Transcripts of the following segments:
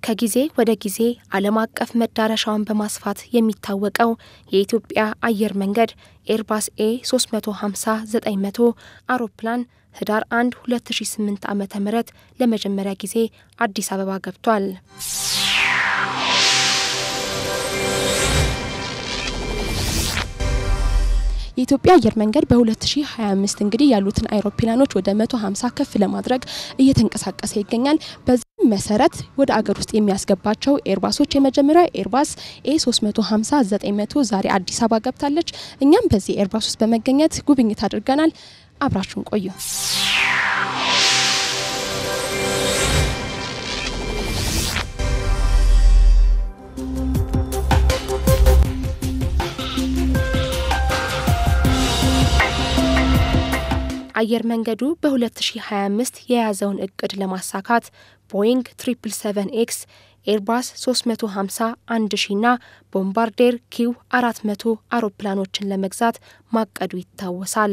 ከጊዜ ወደ ጊዜ ዓለም አቀፍ መዳረሻውን በማስፋት የሚታወቀው የኢትዮጵያ አየር መንገድ ኤርባስ ኤ 350-900 አውሮፕላን ህዳር 1 2008 ዓ ም ለመጀመሪያ ጊዜ አዲስ አበባ ገብቷል። የኢትዮጵያ አየር መንገድ በ2025 እንግዲህ ያሉትን አይሮፕላኖች ወደ 150 ከፍ ለማድረግ እየተንቀሳቀሰ ይገኛል። በዚህም መሰረት ወደ አገር ውስጥ የሚያስገባቸው ኤርባሶች የመጀመሪያ ኤርባስ ኤ 350 900 ዛሬ አዲስ አበባ ገብታለች። እኛም በዚህ ኤርባስ ውስጥ በመገኘት ጉብኝት አድርገናል። አብራችሁን ቆዩ። አየር መንገዱ በ2025 የያዘውን እቅድ ለማሳካት ቦይንግ 777 ኤክስ፣ ኤርባስ 350 1000 ና ቦምባርዴር ኪው 400 አውሮፕላኖችን ለመግዛት ማቀዱ ይታወሳል።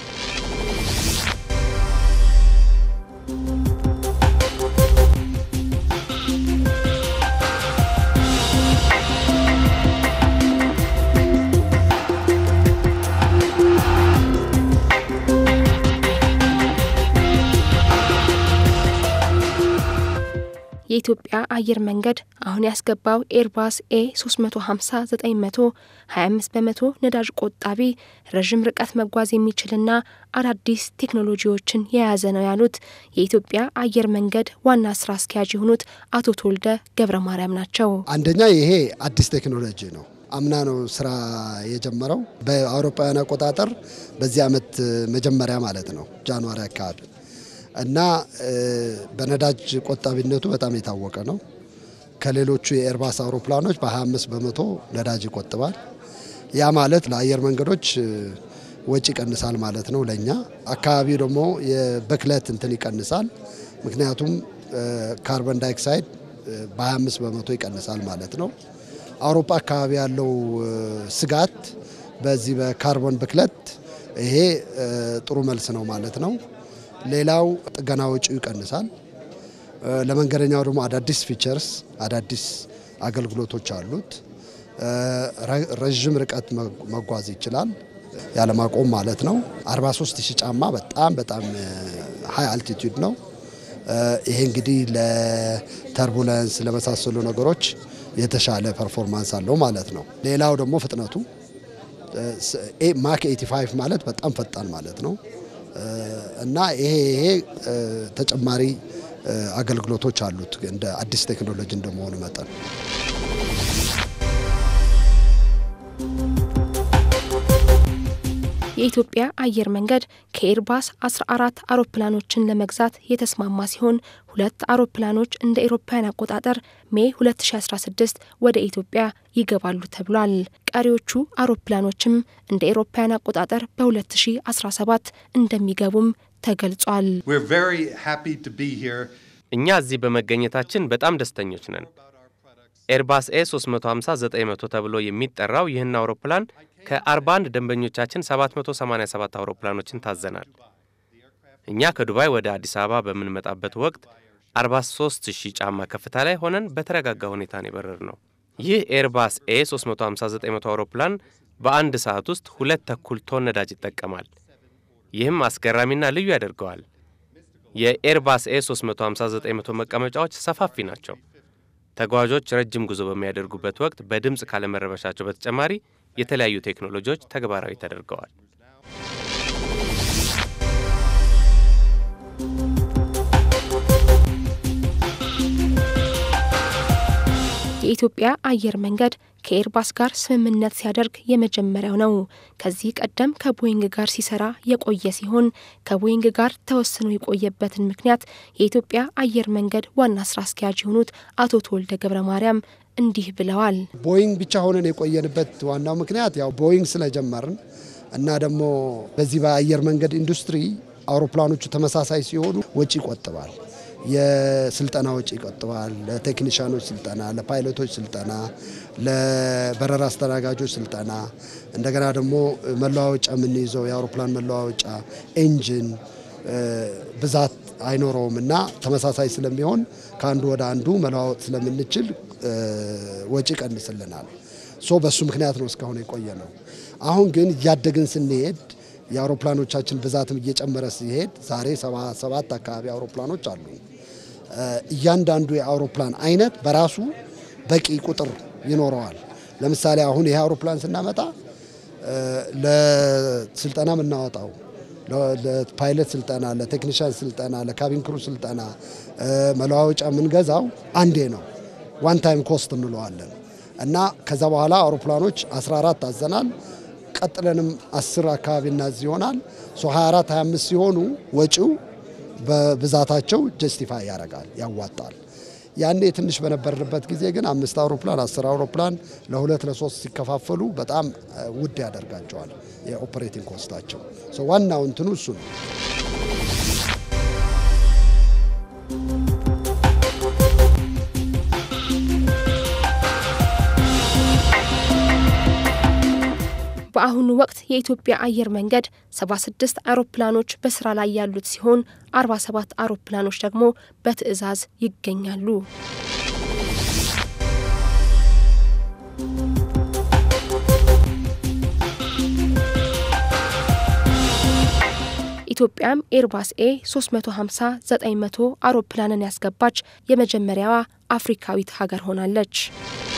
የኢትዮጵያ አየር መንገድ አሁን ያስገባው ኤርባስ ኤ 350 900 25 በመቶ ነዳጅ ቆጣቢ ረዥም ርቀት መጓዝ የሚችልና አዳዲስ ቴክኖሎጂዎችን የያዘ ነው ያሉት የኢትዮጵያ አየር መንገድ ዋና ስራ አስኪያጅ የሆኑት አቶ ተወልደ ገብረ ማርያም ናቸው። አንደኛ ይሄ አዲስ ቴክኖሎጂ ነው። አምና ነው ስራ የጀመረው በአውሮፓውያን አቆጣጠር በዚህ ዓመት መጀመሪያ ማለት ነው ጃንዋሪ አካባቢ እና በነዳጅ ቆጣቢነቱ በጣም የታወቀ ነው። ከሌሎቹ የኤርባስ አውሮፕላኖች በ25 በመቶ ነዳጅ ይቆጥባል። ያ ማለት ለአየር መንገዶች ወጪ ይቀንሳል ማለት ነው። ለእኛ አካባቢው ደግሞ የብክለት እንትን ይቀንሳል። ምክንያቱም ካርበን ዳይኦክሳይድ በ25 በመቶ ይቀንሳል ማለት ነው። አውሮፓ አካባቢ ያለው ስጋት በዚህ በካርቦን ብክለት ይሄ ጥሩ መልስ ነው ማለት ነው። ሌላው ጥገና ወጪው ይቀንሳል። ለመንገደኛው ደግሞ አዳዲስ ፊቸርስ አዳዲስ አገልግሎቶች አሉት። ረዥም ርቀት መጓዝ ይችላል ያለማቆም ማለት ነው። 43 ሺህ ጫማ በጣም በጣም ሀይ አልቲቱድ ነው። ይሄ እንግዲህ ለተርቡለንስ ለመሳሰሉ ነገሮች የተሻለ ፐርፎርማንስ አለው ማለት ነው። ሌላው ደግሞ ፍጥነቱ ማክ 85 ማለት በጣም ፈጣን ማለት ነው። እና ይሄ ይሄ ተጨማሪ አገልግሎቶች አሉት እንደ አዲስ ቴክኖሎጂ እንደመሆኑ መጠን የኢትዮጵያ አየር መንገድ ከኤርባስ 14 አውሮፕላኖችን ለመግዛት የተስማማ ሲሆን ሁለት አውሮፕላኖች እንደ ኤሮፓውያን አቆጣጠር ሜይ 2016 ወደ ኢትዮጵያ ይገባሉ ተብሏል። ቀሪዎቹ አውሮፕላኖችም እንደ ኤሮፓውያን አቆጣጠር በ2017 እንደሚገቡም ተገልጿል። እኛ እዚህ በመገኘታችን በጣም ደስተኞች ነን። ኤርባስ ኤ 350 900 ተብሎ የሚጠራው ይህን አውሮፕላን ከ41 ደንበኞቻችን 787 አውሮፕላኖችን ታዘናል። እኛ ከዱባይ ወደ አዲስ አበባ በምንመጣበት ወቅት 43 ሺህ ጫማ ከፍታ ላይ ሆነን በተረጋጋ ሁኔታ ነው የበረር ነው። ይህ ኤርባስ ኤ 350 900 አውሮፕላን በአንድ ሰዓት ውስጥ ሁለት ተኩል ቶን ነዳጅ ይጠቀማል። ይህም አስገራሚና ልዩ ያደርገዋል። የኤርባስ ኤ 350 900 መቀመጫዎች ሰፋፊ ናቸው። ተጓዦች ረጅም ጉዞ በሚያደርጉበት ወቅት በድምፅ ካለመረበሻቸው በተጨማሪ የተለያዩ ቴክኖሎጂዎች ተግባራዊ ተደርገዋል። የኢትዮጵያ አየር መንገድ ከኤርባስ ጋር ስምምነት ሲያደርግ የመጀመሪያው ነው። ከዚህ ቀደም ከቦይንግ ጋር ሲሰራ የቆየ ሲሆን ከቦይንግ ጋር ተወስኖ የቆየበትን ምክንያት የኢትዮጵያ አየር መንገድ ዋና ስራ አስኪያጅ የሆኑት አቶ ተወልደ ገብረ ማርያም እንዲህ ብለዋል። ቦይንግ ብቻ ሆነን የቆየንበት ዋናው ምክንያት ያው ቦይንግ ስለጀመርን እና ደግሞ በዚህ በአየር መንገድ ኢንዱስትሪ አውሮፕላኖቹ ተመሳሳይ ሲሆኑ ወጪ ይቆጥባል። የስልጠና ወጪ ይቆጥባል። ለቴክኒሽያኖች ስልጠና፣ ለፓይለቶች ስልጠና፣ ለበረራ አስተናጋጆች ስልጠና፣ እንደገና ደግሞ መለዋወጫ የምንይዘው የአውሮፕላን መለዋወጫ፣ ኤንጂን ብዛት አይኖረውም እና ተመሳሳይ ስለሚሆን ከአንዱ ወደ አንዱ መለዋወጥ ስለምንችል ወጪ ቀንስልናል። ሶ በሱ ምክንያት ነው እስካሁን የቆየ ነው። አሁን ግን እያደግን ስንሄድ የአውሮፕላኖቻችን ብዛትም እየጨመረ ሲሄድ ዛሬ ሰባ ሰባት አካባቢ አውሮፕላኖች አሉ። እያንዳንዱ የአውሮፕላን አይነት በራሱ በቂ ቁጥር ይኖረዋል። ለምሳሌ አሁን ይሄ አውሮፕላን ስናመጣ ለስልጠና የምናወጣው ለፓይለት ስልጠና፣ ለቴክኒሽያን ስልጠና፣ ለካቢን ክሩ ስልጠና መለዋወጫ የምንገዛው አንዴ ነው። ዋን ታይም ኮስት እንለዋለን እና ከዛ በኋላ አውሮፕላኖች 14 አዘናል። ቀጥለንም 10 አካባቢ እናዝ ይሆናል። 24 25 ሲሆኑ ወጪው በብዛታቸው ጀስቲፋይ ያደርጋል፣ ያዋጣል። ያኔ ትንሽ በነበርንበት ጊዜ ግን አምስት አውሮፕላን አስር አውሮፕላን ለሁለት ለሶስት ሲከፋፈሉ በጣም ውድ ያደርጋቸዋል የኦፕሬቲንግ ኮስታቸው። ዋናው እንትኑ እሱ ነው። በአሁኑ ወቅት የኢትዮጵያ አየር መንገድ 76 አውሮፕላኖች በስራ ላይ ያሉት ሲሆን 47 አውሮፕላኖች ደግሞ በትዕዛዝ ይገኛሉ። ኢትዮጵያም ኤርባስ ኤ 350 900 አውሮፕላንን ያስገባች የመጀመሪያዋ አፍሪካዊት ሀገር ሆናለች።